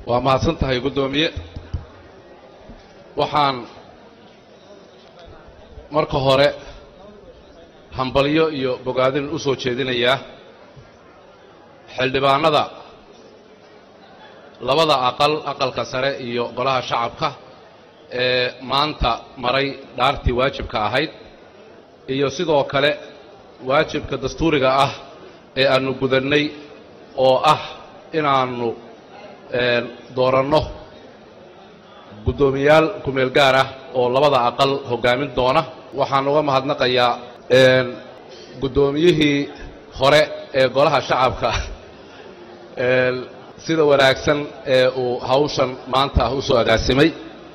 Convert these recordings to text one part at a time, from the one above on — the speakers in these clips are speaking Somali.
waa mahadsan tahay guddoomiye waxaan marka hore hambalyo iyo bogaadin u soo jeedinayaa xildhibaanada labada aqal aqalka sare iyo golaha shacabka ee maanta maray dhaartii waajibka ahayd iyo sidoo kale waajibka dastuuriga ah ee aannu gudannay oo ah inaannu dooranno guddoomiyaal kumeel gaar ah oo labada aqal hoggaamin doona waxaan uga mahadnaqayaa guddoomiyihii hore ee golaha shacabka sida wanaagsan ee uu hawshan maanta u soo agaasimay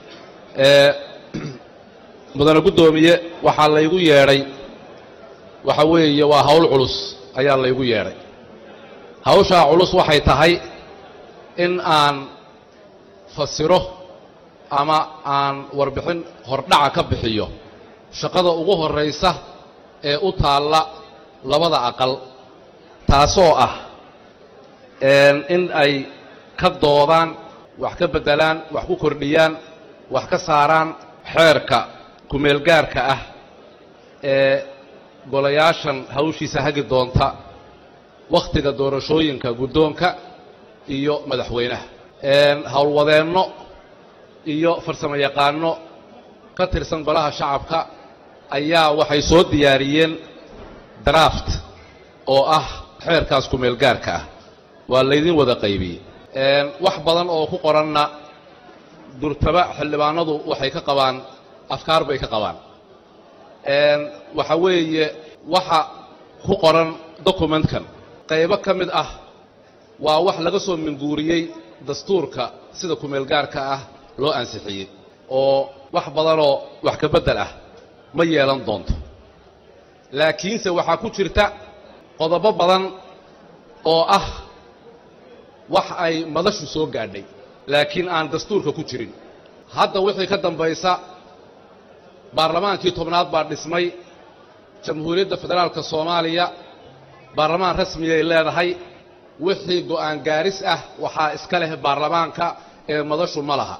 mudane guddoomiye waxaa laygu yeedhay waxa weeye waa hawl culus ayaa laygu yeedhay hawshaa culus waxay tahay in aan fasiro ama aan warbixin hordhaca ka bixiyo shaqada ugu horraysa ee u taalla labada aqal taasoo ah in ay ka doodaan wax ka beddelaan wax ku kordhiyaan wax ka saaraan xeerka kumeelgaarka ah ee golayaashan hawshiisa hagi doonta wakhtiga doorashooyinka guddoonka iyo madaxweynaha howlwadeenno iyo farsamo yaqaanno ka tirsan golaha shacabka ayaa waxay soo diyaariyeen draft oo ah xeerkaas kumeelgaarka ah waa laydin wada qaybiyey wax badan oo ku qoranna durtaba xildhibaanadu waxay ka qabaan afkaar bay ka qabaan waxa weeye waxa ku qoran documentkan qaybo ka mid ah waa wax laga soo minguuriyey dastuurka sida kumeelgaarka ah loo ansixiyey oo wax badanoo wax ka beddel ah ma yeelan doonto laakiinse waxaa ku jirta qodobo badan oo ah wax ay madashu soo gaadhay laakiin aan dastuurka ku jirin hadda wixii ka dambaysa baarlamaankii tobnaad baa dhismay jamhuuriyadda federaalka soomaaliya baarlamaan rasmiyay leedahay wixii go'aan gaaris ah waxaa iska leh baarlamaanka ee madashu ma laha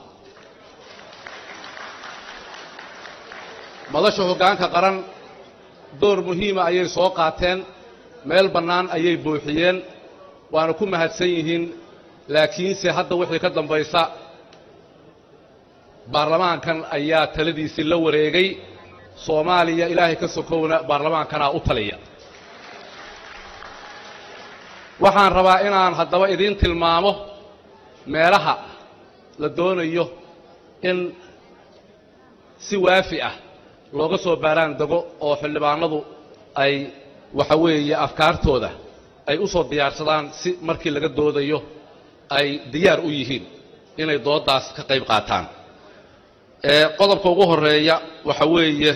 madasha hoggaanka qaran door muhiima ayay soo qaateen meel bannaan ayay buuxiyeen waana ku mahadsan yihiin laakiinse hadda wixii ka dambaysa baarlamaankan ayaa taladiisii la wareegay soomaaliya ilaahay ka sokowna baarlamaankanaa u taliya waxaan rabaa inaan haddaba idiin tilmaamo meelaha la doonayo in si waafi ah looga soo baaraan dego oo xildhibaanadu ay waxa weeye afkaartooda ay u soo diyaarsadaan si markii laga doodayo ay diyaar u yihiin inay dooddaas ka qayb qaataan qodobka ugu horeeya waxa weeye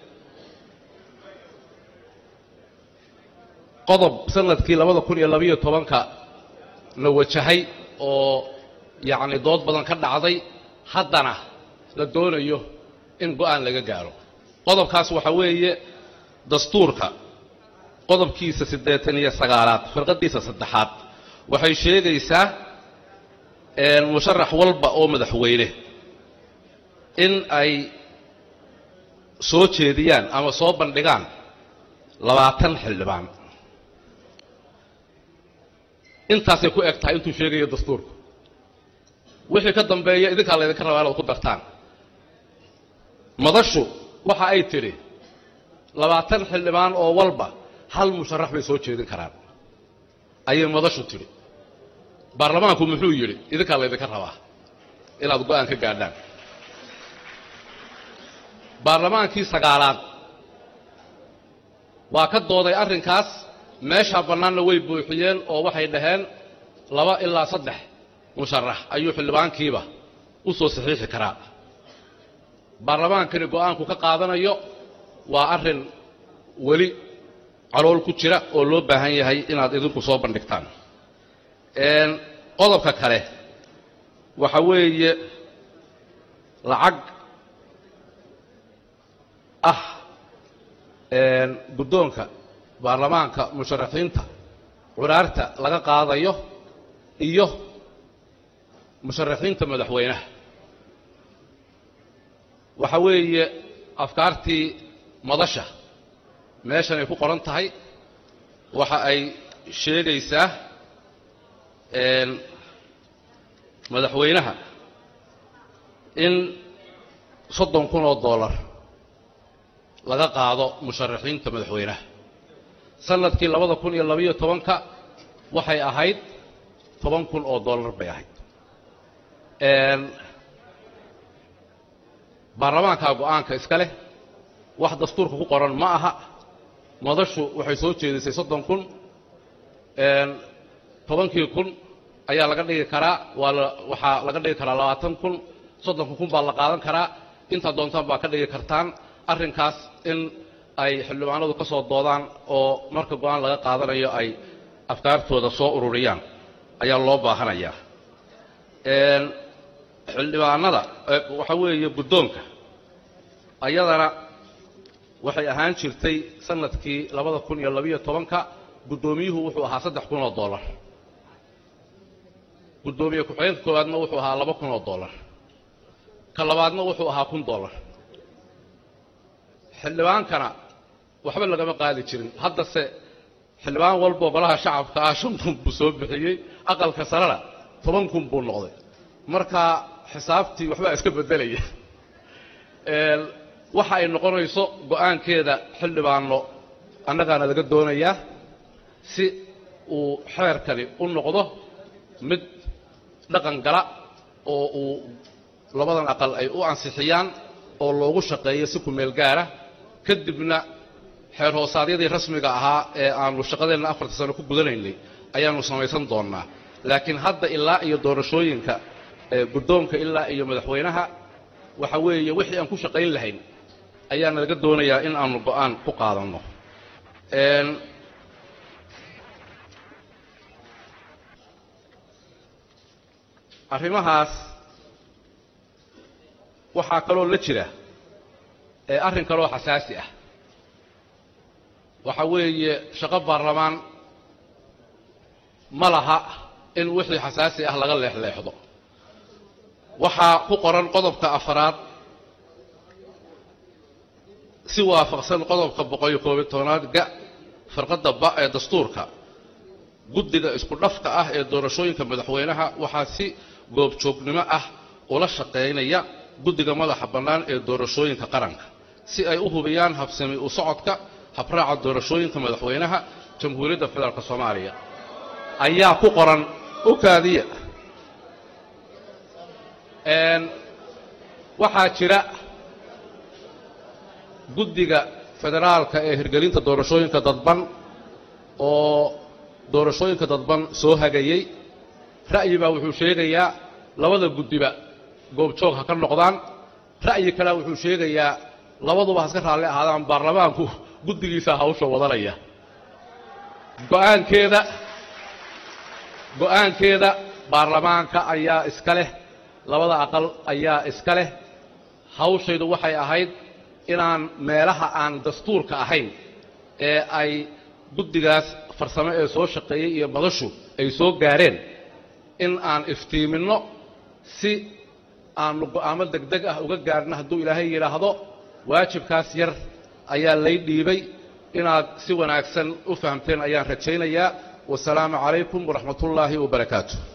qodob sanadkii labada kun iyo labayo tobanka la wajahay oo yacni dood badan ka dhacday haddana la doonayo in go'aan laga gaaro qodobkaas waxa weeye dastuurka qodobkiisa siddeetan iyo sagaalaad firqaddiisa saddexaad waxay sheegaysaa musharax walba oo madaxweyne in ay soo jeediyaan ama soo bandhigaan labaatan xildhibaan intaasay ku eg tahay intuu sheegayo dastuurku wixii ka dambeeya idinkaa laydinka rabaa inaad ku dartaan madashu waxa ay tidhi labaatan xildhibaan oo walba hal musharax bay soo jeedin karaan ayay madashu tidhi baarlamaanku muxuu yidhi idinkaa laydinka rabaa inaad go'aan ka gaadhaan baarlamaankii sagaalaad waa ka dooday arrinkaas meeshaa bannaanna way buuxiyeen oo waxay dhaheen laba ilaa saddex musharax ayuu xildhibaankiiba u soo saxiixi karaa baarlamaankani go'aanku ka qaadanayo waa arrin weli calool ku jira oo loo baahan yahay inaad idinku soo bandhigtaan qodobka kale waxa weeye lacag ah guddoonka baarlamaanka musharaxiinta curaarta laga qaadayo iyo musharaxiinta madaxweynaha waxa weeye afkaartii madasha meeshan ay ku qoran tahay waxa ay sheegaysaa madaxweynaha in soddon kun oo dollar laga qaado musharaxiinta madaxweynaha sanadkii labada kun iyo labayo tobanka waxay ahayd toban kun oo dollar bay ahayd baarlamaankaa go-aanka iska leh wax dastuurka ku qoran ma aha madashu waxay soo jeedisay soddon kun tobankii kun ayaa laga dhigi karaa waa la waxaa laga dhigi karaa labaatan kun soddonka kun baa la qaadan karaa intaa doontaan baa ka dhigi kartaan arrinkaas in ay xildhibaanadu ka soo doodaan oo marka go-aan laga qaadanayo ay afkaartooda soo ururiyaan ayaa loo baahanayaa xildhibaanada waxa weeye guddoonka ayadana waxay ahaan jirtay sanadkii labada kun iyo labiyo tobanka guddoomiyuhu wuxuu ahaa saddex kun oo dollar guddoomiye ku-xigeenka koowaadna wuxuu ahaa laba kun oo dollar ka labaadna wuxuu ahaa kun dollar xildhibaankana waxba lagama qaadi jirin haddase xildhibaan walboo golaha shacabka ah shan kun buu soo bixiyey aqalka sarena toban kun buu noqday marka xisaabtii waxbaa iska beddelaya waxa ay noqonayso go-aankeeda xildhibaano annagaana laga doonayaa si uu xeerkani u noqdo mid dhaqan gala oo uu labadan aqal ay u ansixiyaan oo loogu shaqeeyo si kumeel gaara kadibna xeer hoosaadyadii rasmiga ahaa ee aanu shaqadeenna afarta sano ku gudanaynay ayaanu samaysan doonnaa laakiin hadda ilaa iyo doorashooyinka guddoonka ilaa iyo madaxweynaha waxa weeye wixii aan ku shaqayn lahayn ayaana laga doonayaa in aanu go'aan ku qaadanno arrimahaas waxaa kaloo la jira ee arrin kaloo xasaasi ah waxa weeye shaqo baarlamaan ma laha in wixii xasaasi ah laga leexleexdo waxaa ku qoran qodobka afaraad si waafaqsan qodobka boqol-iyo koobiyo tobanaad ga farqadda ba ee dastuurka guddiga isku dhafka ah ee doorashooyinka madaxweynaha waxaa si goobjoognimo ah ula shaqaynaya guddiga madaxa bannaan ee doorashooyinka qaranka si ay u hubiyaan habsami u socodka habraaca doorashooyinka madaxweynaha jamhuuriyadda federaalk soomaaliya ayaa ku qoran ukaadiya waxaa jira guddiga federaalka ee hirgelinta doorashooyinka dadban oo doorashooyinka dadban soo hagayey ra'yi baa wuxuu sheegayaa labada guddiba goobjoog ha ka noqdaan ra'yi kalea wuxuu sheegayaa labaduba haska raalli ahaadaan baarlamaanku guddigiisaa hawsha wadanaya go'aankeeda go'aankeeda baarlamaanka ayaa iska leh labada aqal ayaa iska leh hawshaydu waxay ahayd inaan meelaha aan dastuurka ahayn ee ay guddigaas farsamo ee soo shaqeeyey iyo madashu ay soo gaareen in aan iftiiminno si aanu go'aamo degdeg ah uga gaarhno hadduu ilaahay yidhaahdo waajibkaas yar ayaa lay dhiibay inaad si wanaagsan u fahamteen ayaan rajaynayaa wasalaamu calaykum waraxmatullaahi wabarakaatu